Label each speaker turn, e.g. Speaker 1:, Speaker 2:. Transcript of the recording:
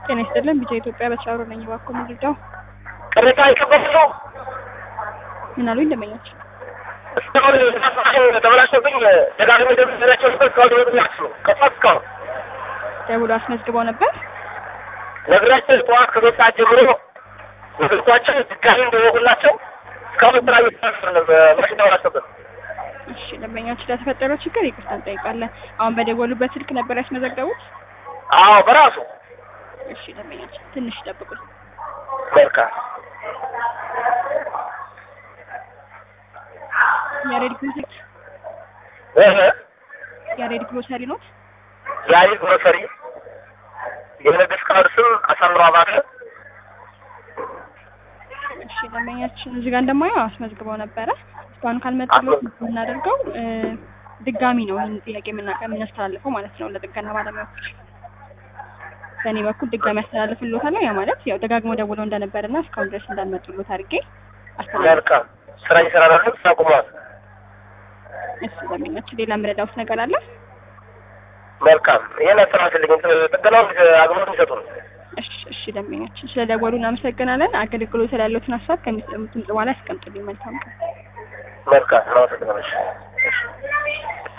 Speaker 1: ጤና ይስጥልን ቢጫ ኢትዮጵያ በተሻሩ ነኝ። እባክዎ ምንድነው?
Speaker 2: ቅሬታ ይቀበሉ
Speaker 1: ምን አሉኝ ደንበኞች?
Speaker 2: እስካሁን ተበላሽቶብኝ ደጋግሜ ደብላቸው ነበር። እስካሁን ደወሉላችሁ ከጧት እስካሁን
Speaker 1: ደውሎ አስመዝግበው ነበር።
Speaker 2: ነግራቸው ጠዋት ከሶስት ሰዓት ጀምሮ ነግርኳቸው ድጋሚ እንደወቁላቸው እስካሁን ስራ እየተሰራ ነው። ማሽን ተበላሽቶብን
Speaker 1: እሺ ደንበኞች ለተፈጠረው ችግር ይቅርታ እንጠይቃለን። አሁን በደወሉበት ስልክ ነበር ያስመዘገቡት?
Speaker 2: አዎ በራሱ
Speaker 1: እሺ ደንበኞች ትንሽ ይጠብቁኝ።
Speaker 2: መልካም
Speaker 1: ያሬድ ግሮሰሪ
Speaker 2: እህ
Speaker 1: ያሬድ ግሮሰሪ ነው።
Speaker 2: ዛሬ ግሮሰሪ የንግድ ፍቃድ ስም አሳምሮ አባተ
Speaker 1: እሺ ደንበኛችን እዚህ ጋር እንደማየው አስመዝግበው ነበረ። እስካሁን ካልመጣለት የምናደርገው እ ድጋሚ ነው ይህን ጥያቄ የምናቀ የምናስተላልፈው ማለት ነው ለጥገና ባለሙያዎች። በእኔ በኩል ድጋሚ አስተላልፍልዎታለሁ። ያ ማለት ያው ደጋግመው ደውለው እንደነበርና እስካሁን ድረስ እንዳልመጡልዎት አድርጌ አስተላልፍ።
Speaker 2: መልካም ስራ እየሰራ ነው። ስራ ቁሟል።
Speaker 1: እሺ ደንበኛችን ሌላ የምረዳዎት ነገር አለ?
Speaker 2: መልካም ይሄን አስተላልፍልኝ። ጥገናውን አግባብ ይሰጡ ነው።
Speaker 1: እሺ እሺ ደንበኛችን ስለደወሉ እናመሰግናለን። አገልግሎት ላይ ያለዎትን ሀሳብ ከሚሰሙት ድምጽ በኋላ ያስቀምጡልኝ። መልካም ቀን።
Speaker 2: መልካም ነው።